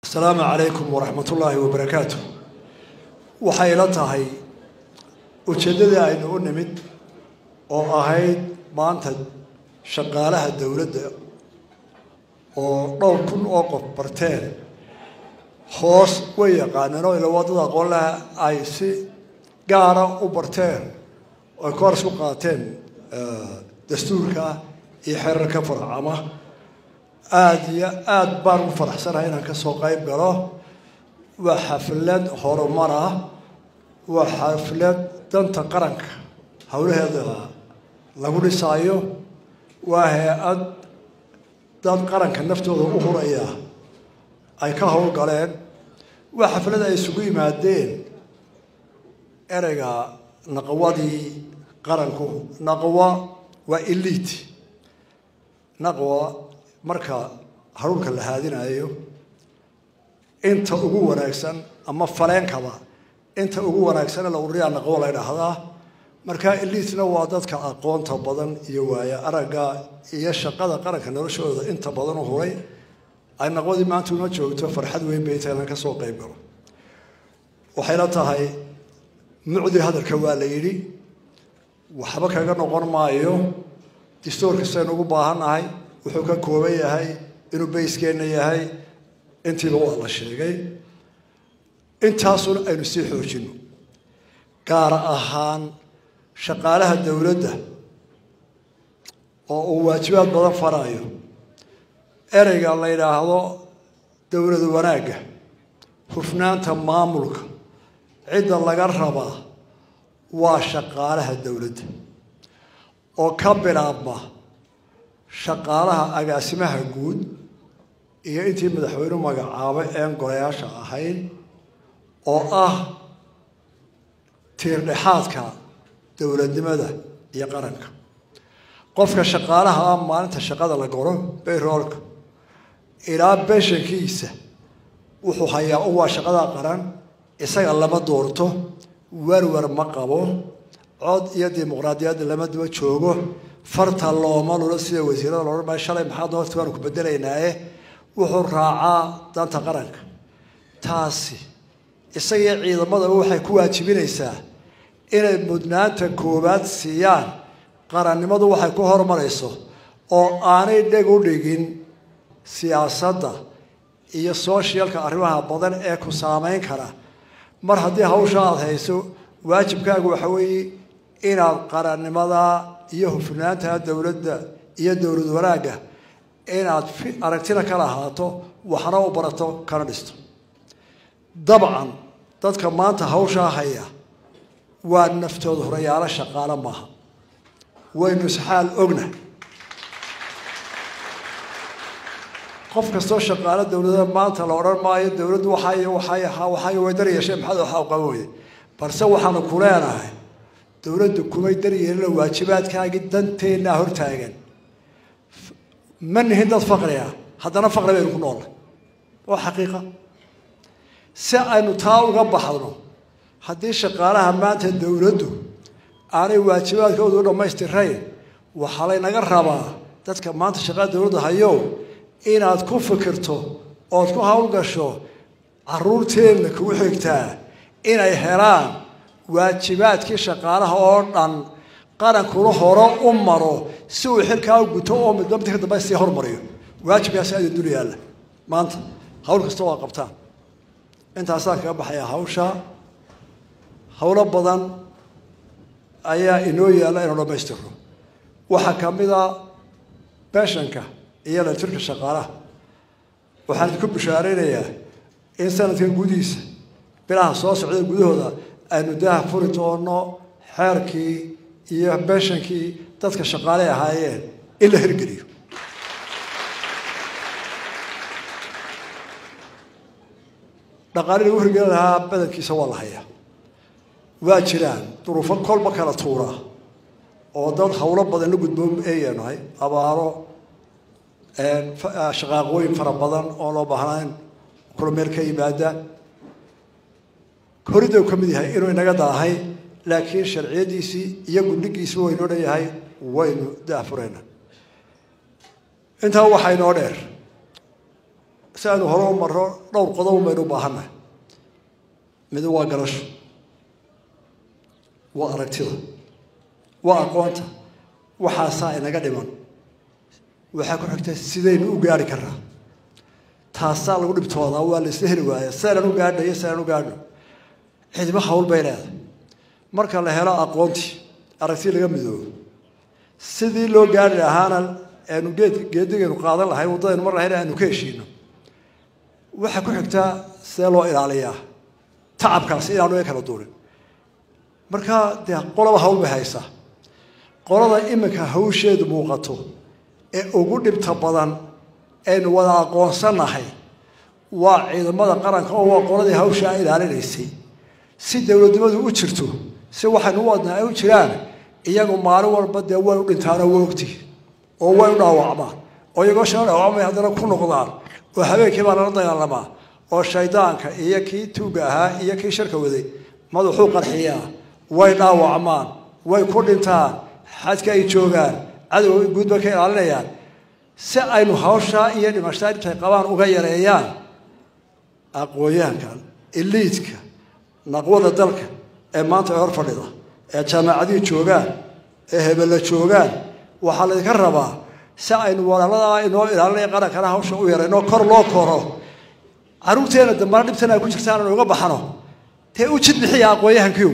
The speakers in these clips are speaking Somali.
asalaamu calaykum waraxmat ullaahi wabarakaatu waxay la tahay ujeeddadii aynu u nimid oo ahayd maanta shaqaalaha dowladda oo dhowr kun oo qof barteen hoos way yaqaaneen oo ila waddada aqoon laha ay si gaara u barteen oy kooras ku qaateen dastuurka iyo xerarka farcama aada iyo aada baan u faraxsanahay inaan ka soo qayb galo waa xaflad horumar ah waa xaflad danta qaranka howlaheeda lagu dhisaayo waa hay-ad dad qaranka naftooda u huraya ay ka howlgaleen waa xaflad ay isugu yimaadeen ereyga naqwadii qaranku naqwa waa elite naqwa marka haruurka la haadinayo inta ugu wanaagsan ama faleenkaba inta ugu wanaagsanee la ururiyaa naqwo la ydhaahdaa marka elitna waa dadka aqoonta badan iyo waaya aragga iyo shaqada qaranka noloshooda inta badan u huray ay naqwadii maanta uma joogto farxad weyn bay tahay inaan ka soo qayb galo waxayla tahay mucdi hadalka waa la yidhi waxba kaga noqon maayo distoorka saynu ugu baahannahay wuxuu ka kooban yahay inuu bayskeenna yahay intiiba waa la sheegay intaasuna aynu sii xoojino gaar ahaan shaqaalaha dowladda oo uu waajibaad badan farayo ereyga la yidhaahdo dowlad wanaagga hufnaanta maamulka cidda laga rabaa waa shaqaalaha dowladda oo ka bilaabma shaqaalaha agaasimaha guud iyo intii madaxweynuhu magacaabay een golayaasha ahayd oo ah tiirdhexaadka dowladnimada iyo qaranka qofka shaqaalaha ah maalinta shaqada la goro bayroolka ilaa beshankiisa wuxuu hayaa u waa shaqada qaran isaga lama doorto werwer ma qabo cod iyo dimuqraadiyadda lama daba joogo farta looma lulo sida wasiirada loodhan maayo shalay maxaa doorta waanu ku bedelaynaaye wuxuu raacaa danta qaranka taasi isagiyo ciidamadaba waxay ku waajibinaysaa inay mudnaanta koowaad siiyaan qarannimadu waxay ku horumarayso oo aanay dheg u dhigin siyaasadda iyo sooshyalka arrimaha badan ee ku saameyn kara mar haddii hawsha aada hayso waajibkaagu waxa weeye inaad qarannimada iyo hufnaanta dowladda iyo dowlad wanaagga inaad aragtina ka lahaato waxna u barato kana dhisto dabcan dadka maanta hawshaa haya waa naftooda horayaalo shaqaalo maaha waynu isxaal ogna qof kastoo shaqaalo dowlada maanta la odhan maayo dowladdu waxay waxay waxay way dar yeesheen maxaad waxa u qaban weyde balse waxaanu ku leenahay dowladdu kumay daryeelina waajibaadkaagii danteennaa hortaagan ma nihin dad faqriga haddana faqri baynu ku noollay waa xaqiiqa si aynu taa uga baxdno haddii shaqaalaha maanta dowladdu aanay waajibaadkooda u dhammaystirayn waxaa laynaga rabaa dadka maanta shaqada dowladda hayow inaad ku fikirto ood ku howlgasho caruurteenna kugu xigtaa inay helaan waajibaadkii shaqaalaha oo dhan qarankuna hore u maro si uu xilkaa u guto oo midba midka dambe sii hormariyo waajibkaasi aada dul yaalla maanta hawl kasta waa qabtaan intaasaan kaga baxayaa hawsha howlo badan ayaa inoo yaalla inuu dhammaystirno waxaa ka mid a beshanka iyo latirka shaqaalaha waxaan idinku bishaaraynayaa in sanadkan gudihiisa bilaha soo socda gudahooda aynu daha furi doono xeerkii iyo beshankii dadka shaqaaley ahaayeen in la hirgeliyo dhaqaali lagu hirgelin lahaa badankiisa waa la hayaa waa jiraan duruufo kolba kala tuura oo dad howlo badan la gudboon eeyaanahay abaaro shaqaaqooyin fara badan oo loo baahnayn kula meel ka yimaada horidau ka mid yahay inuu inaga daahay laakiin sharciyadiisii iyo gundhigiisii waynoo dhan yahay waynu daafurayna intaa waxaa inoo dheer si aynu hore u marro dhowr qodob baynu u baahannahay mid waa garasho waa aragtida waa aqoonta waxaasaa inaga dhiman waxaa ku xigta sidaynu u gaari karraa taasaa lagu dhibtoodaa waa la isla heli waaya sidaan u gaadhna iyo sidaan u gaadhno cidimo hawl bay leedahay marka la helo aqoontii aragti laga midoobo sidii loo gaari lahaana aanu geed geedigaynu qaadan lahay waddadaynu mar lahayn aanu ka heshiino waxaa ku xigtaa sidee loo ilaaliyaa tacabkaasi inaanu e kala duurin marka dee qolaba hawl bay haysaa qolada iminka hawsheedu muuqato ee ugu dhibta badan aynu wada aqoonsanahay waa ciidamada qaranka oo waa qoladii hawshaa ilaalinaysay si dowladnimadu u jirto si waxaynu u wadnaa ay u jiraan iyagu maalin walba dee way u dhintaanoo way ogti oo way u dhaawacmaan oo iyagoo shala dhaawacmay haddana ku noqdaan oo habeenkii baa lala dagaalamaa oo shaydaanka iyo kii tuuga ahaa iyo kii sharka waday madaxuu qarxiyaa way dhaawacmaan way ku dhintaan xadka ay joogaan cadowga guud bay ka ilaalinayaan si aynu hawshaa iyo dhimashaa intay qabaan uga yareeyaan aqoonyahanka iliidka naqwada dalka ee maanta ee hor fadhida ee jaamacadihii joogaan ee hebella joogaan waxaa laydinka rabaa si aynu walaaladaa inoo ilaalinaya qarankana hawsha u yarayno kor loo koro caruurteena dambana dhibtan ay ku jirtaan anu uga baxno dee u jid bixiya aqoonyahankiiw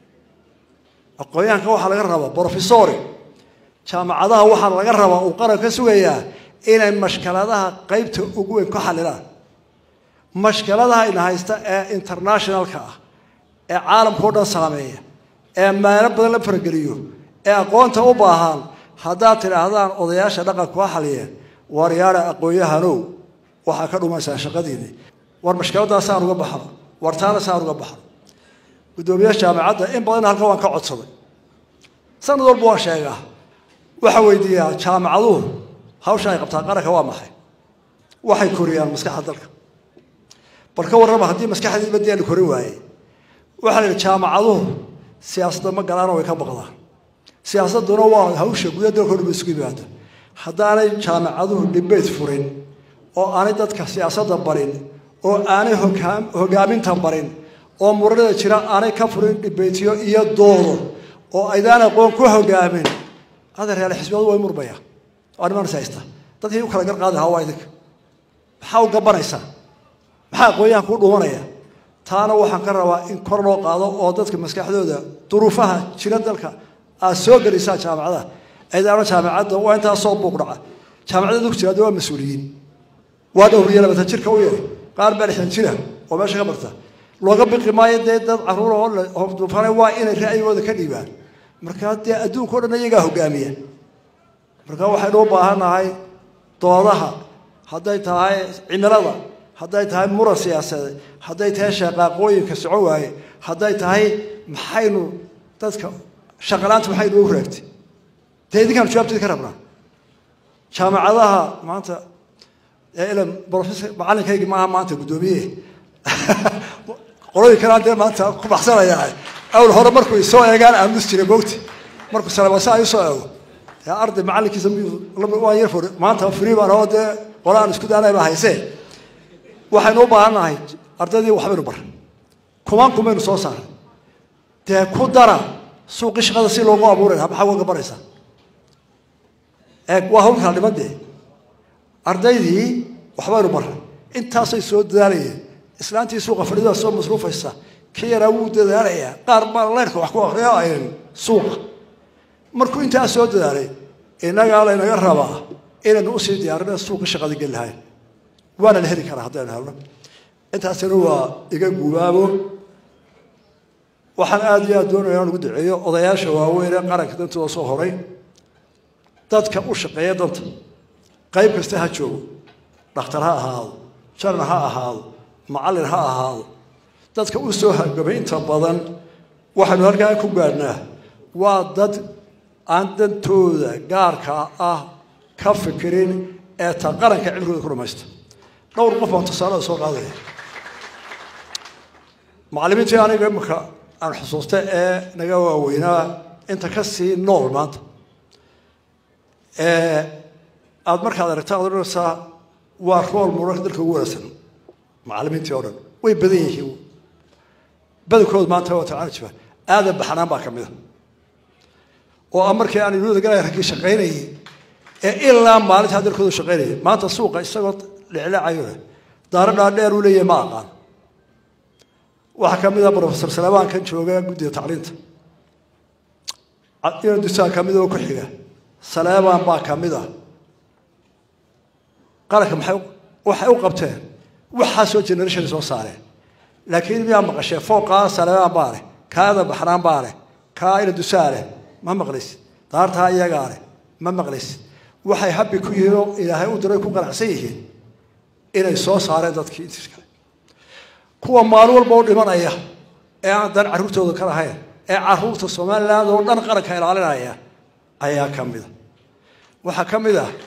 aqoonyahanka waxaa laga rabaa brofesori jaamacadaha waxaa laga rabaa uu qaran ka sugayaa inay mashkaladaha qeybta ugu weyn ka xalilaan mashkaladaha ina haysta ee internationalka ah ee caalamkao dhan saameeya ee meelo badan la farageliyo ee aqoonta u baahan haddaad tidhaahdaan odayaasha dhaqanku ha xaliyeen waryaara aqoon-yahanow waxaa ka dhumaysaan shaqadiinii war mashkaladaas saan uga baxno war taana saan uga baxno guddoomiyaha jaamacadda in badan halkan waan ka codsaday sanad walba waan sheegaa waxaa weydiiyaa jaamacaduhu hawsha ay qabtaan qaranka waa maxay waxay koriyaan maskaxda dalka bal ka warrama haddii maskaxdii badii la korin waayey waxaa la yidhi jaamacaduhu siyaasadda ma galaano way ka baqdaan siyaasadduna waa hawsha guda dalkao dhan ba isugu yimaada haddaanay jaamacaduhu dhibeyd furin oo aanay dadka siyaasadda barin oo aanay hogaam hogaaminta barin oo muranada jira aanay ka furin dhibeytyo iyo doodo oo aydaan aqoon ku hogaamin adeeryaal xisbiyadu way murmaya waa nimanas haysta dadkii u kala gar qaadi lahaa waa idinka maxaa u gabanaysaa maxaa aqoonyahan kuu dhumanaya taana waxaan ka rabaa in kor loo qaado oo dadka maskaxdooda duruufaha jira dalka aad soo gelisaa jaamacadaha aydaano jaamacadda waa intaa soo buuq dhaca jaamacadda dugsiga hadda waa mas-uuliyiin waa dhowriya labatan jirka u yahay qaar baa lixdan jira oo meesha ka barta looga biqi maayo dee dad caruur oo duufane waa inay ra'yigooda ka dhiibaan markaa dee adduunka o dhan iyagaa hogaamiya marka waxaynu u baahannahay doodaha hadday tahay cimilada hadday tahay muran siyaasadeed hadday tahay shaqaaqooyinka socon waaye hadday tahay maxaynu dadka shaqalaanta maxaynu ugu raagtay dee idinkaan jawaabteedi ka rabnaa jaamacadaha maanta ilan professor macalinkaygi maaha maanta guddoomiye qoladii kalaan dee maanta ku baxsanayaa awl hore markuu isoo eegaan aamus jira mogti markuu salabasa ay usoo eego dee arday macalinkiisa waan yar furi maanta free baan oo dee qola aan isku daanay baa haysee waxaynu u baahannahay ardaydii waxbaynu baray kumaan kumaynu soo saaray dee ku dara suuqii shaqada si loogu abuuray maxaa uga baraysaa eeg waa hawl kala dhiman dee ardaydii waxbaynu baray intaasay soo dadaalayeen islaantii suuqa fadhida soo masruufaysa kii yaraa wuu dadaalayaa qaar baa leyrka wax ku akriya ayn suuqa markuu intaa soo dadaalay innagaa laynaga rabaa inaynu usii diyaarina suuqa shaqada geli lahayn waana la heli karaa haddaynu helno intaasina waa iga gubaabo waxaan aada iyo aad doonaya inaan ugu duceeyo odayaasha waaweyn ee qaranka dantooda soo horay dadka u shaqeeya danta qayb kasta ha joogo dhakhtar ha ahaado jaran ha ahaado macallin ha ahaado dadka u soo hargamay inta badan waxaynu halkaa ku gaadhnaa waa dad aan dantooda gaarka ah ka fikirin ee ta qaranka cimrigooda ku dhamaysta dhowr qof baan tusaalada soo qaadaya macallimiintii aniga imika aan xusuusta ee naga waaweynaa inta ka sii nool maanta aada markaad aragta ad odhanaysaa waa rool muranka dalka ugu wanaagsan macallimiintii oo dhan way badan yihiin badankood maanta waa tacaanjiba aadan baxnaan baa ka mid a oo a markii aan iluuda galay raggii shaqaynayay ee ilaa maalintaa dalkoodu shaqaynayay maanta suuqa isagoo dhiclacayona daaro dhaadheer uu leeyahay ma aqaan waxaa ka mid a profesor salebaan kan jooga guddiga tacliinta ina dusaan ka mid oo ku xiga saleebaan baa ka mid a qaranka maxay waxay u qabteen waxaasoo generation soo saareen laakiin miyaa maqashee fooqaa saleebaan baa leh kaada baxnaan baa leh kaa ina dusaa leh ma maqlaysid daartaa iyagaa leh ma maqlaysid waxay habbi ku yihiin oo ilaahay u diray ku qanacsan yihiin inay soo saareen dadkii intiis kale kuwa maalin walba u dhimanaya ee aan dan carruurtooda ka lahayn ee carruurta somaliland oo dhan qaranka ilaalinaya ayaa ka mid a waxaa ka mid ah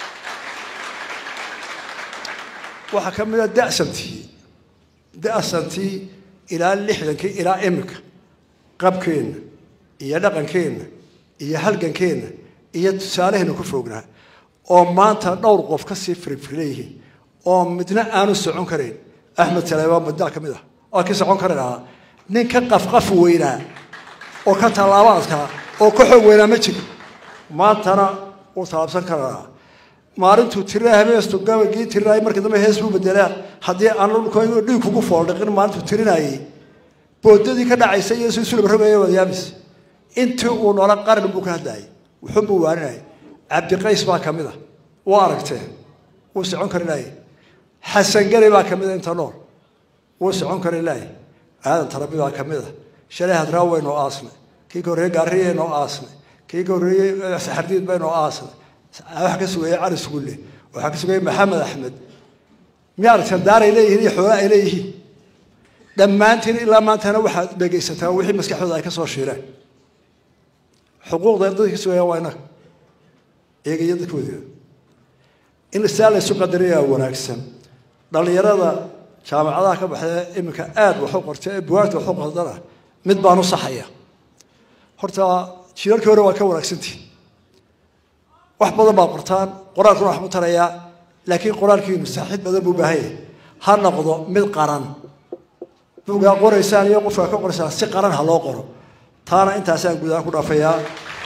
waxaa ka mid a dasantii dasantii ilaa lixdankii ilaa iminka qabkeenna iyo dhaqankeenna iyo halgankeenna iyo tusaaleheenna ku foognaa oo maanta dhowr qof kasii firifirleeyihiin oo midna aanu socon karayn axmed taleebaan baddaa ka mid ah oo ka socon kari lahaa nin ka qafqaf weynaa oo ka tallaabo adkaa oo ka xoog weynaa ma jiro maantana wuu tallaabsan kari lahaa maalintuu tiraa habeestu gabagii tirinaayay markii dambe hees buu bedelaa haddii aan dhulkooda dhiig kugu fooldhiqin maalintuu tirinaayay boodadii ka dhacaysay iyo si sulab rogaya wadayaamis intii uu noola qaran buu ka hadlayay wuxuunbuu waaninayay cabdiqays baa ka mid a waa aragteen wuu socon kari laayay xasan gari baa ka mid a inta nool wuu socon kari laayay aadan tarabi baa ka mid a shalay hadraaw waynoo aasnay kii ka horreeyey gaariyaynoo aasnay kii ka horreeyey saxardiid baynoo aasnay waxa ka sugayey cali sugulle waxaa ka sugayey maxamed axmed miya aragteen daaray leeyihiin iyo xoolo ay leeyihiin dhammaantiin ilaa maantana waxaad dhegaysataa wixii maskaxdooda ay ka soo shiireen xuquuqda dadka ka sugayaan waa innaga iyaga iyo dadkoodii in saa laysu qadariyaa wanaagsan dhallinyarada jaamacadaha ka baxdee iminka aada waxu qortay ee buwaagta waxu qordana mid baan u saxaya horta jiirarkii hore waa ka wanaagsantihi wax badan baa qortaan qoraalkuna wax ku tarayaa laakiin qoraalkiinu saaxiid badan buu baahan yahay ha noqdo mid qaran bugaa qoraysaan iyo qofkaa ka qoraysaan si qaran ha loo qoro taana intaasaan gudahaan ku dhaafayaa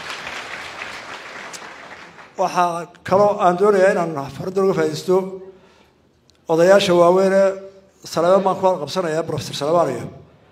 waxaa kaloo aan doonayaa inaan farada uga faa'idaysto odayaasha waaweynee salebaan baan ku qabsanayaa profesor salebaniyo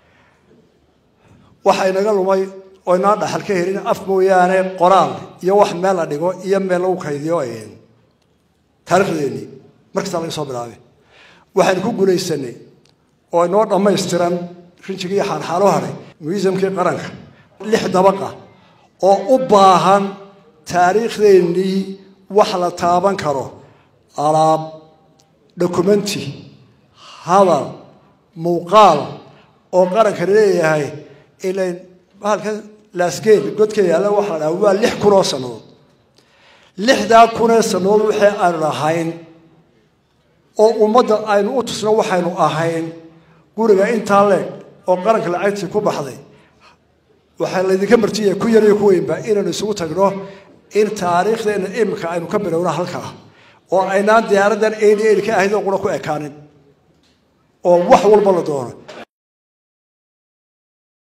waxa inaga lumay oo inaan dhaxal ka helin af mooyaane qoraal iyo wax meel la dhigo iyo meel lagu kaydiyo taarikhdeennii markastaa laga soo bilaabay waxaynu ku guulaysanay oo inoo dhammaystiran rinjigii xaalxaalo haray muisamkii qaranka lix dabaqa oo u baahan taariikhdeennii wax la taaban karo alaab dokumenti hadal muuqaal oo qaranka leeyahay ilan bahalka laasgeel godka yaalla waxa la dhaha waa lix kun oo sannadood lixdaa kunee sannadood wixii aanu lahayn oo ummadda aynu u tusno waxaynu ahayn guriga intaa leeg oo qaranka lacagtii ku baxday waxaa laydinka martiya ku yar iyo ku weynba inaynu isugu tagno in taariikhdeena iminka aynu ka bilowno halkaa oo aynaan diyaaraddan eeli eeli ka ahayd oo qura ku ekaanin oo wax walba la doono